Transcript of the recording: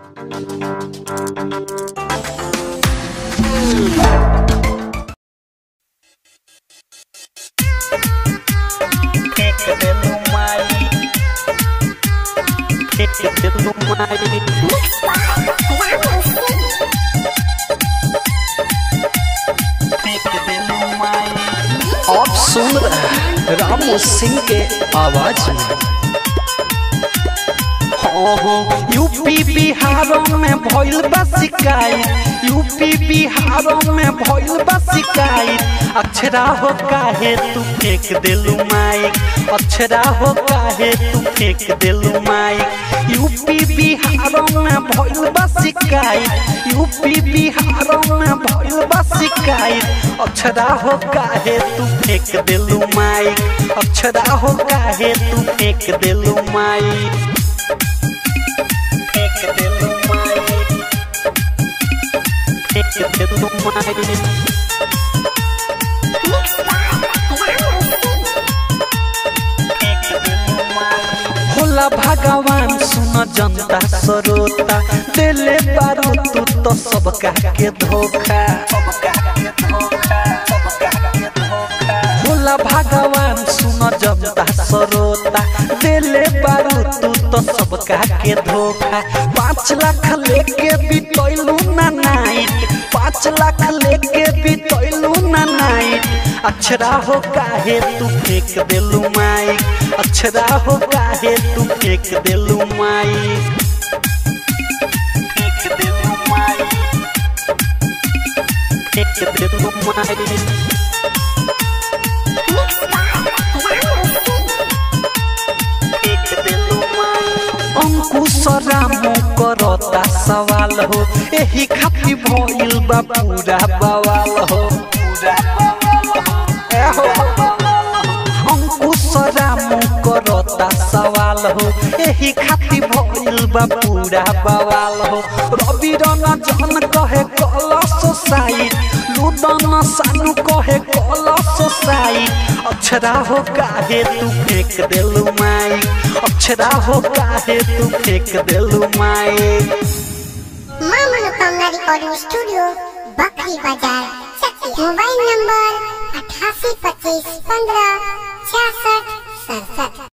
आप सुन रहे हैं रामू सिंह के आवाज में हाँ हाँ यूपी बिहारों में भइल बा शिकायत यूपी बिहारों में भइल बा शिकायत अक्षरा हो काहे तू फेंक देलू माइक अक्षरा हो काहे तू फेंक देलू माइक यूपी बिहारों में भइल बा शिकायत यूपी बिहारों में भइल बा शिकायत अक्षरा हो काहे तू फेंक देलू माइक अक्षरा हो काहे तू फेंक देलू माइक फेंक देलू माइक फेंक देलू माइक होला भगवान सुन जनता सरोता दिले बारू तू तो सबका के धोखा होला भगवान सुन जनता सरोता दिले बारू तू तो सबका के धोखा पाँच लाख लेके बितैलू ना नाइट पाँच लाख लेके बितैलू ना नाइट अक्षरा हो काहे तू फेंक देलू माइक अक्षरा हो काहे तू फेंक देलू माइक फेंक देलू माइक फेंक देलू माइक अंकुश रामो करता सवाल हो एही खातिर भइल बा पूरा बवाल हो ए हो अंकुश रामो करता सवाल हो एही खातिर भइल बा पूरा बवाल हो रवि रंग जन कहे कला सोसाइट लुदन सानू कहे कला सोसाइट अक्षरा हो काहे तू फेंक देलू माइक अक्षरा हो काहे तू फेंक देलू माइक माँ मनोकामना रिकॉर्डिंग स्टूडियो बकरी बाजार चक्की मोबाइल नंबर अठासी पच्चीस पंद्रह छियासठ सड़सठ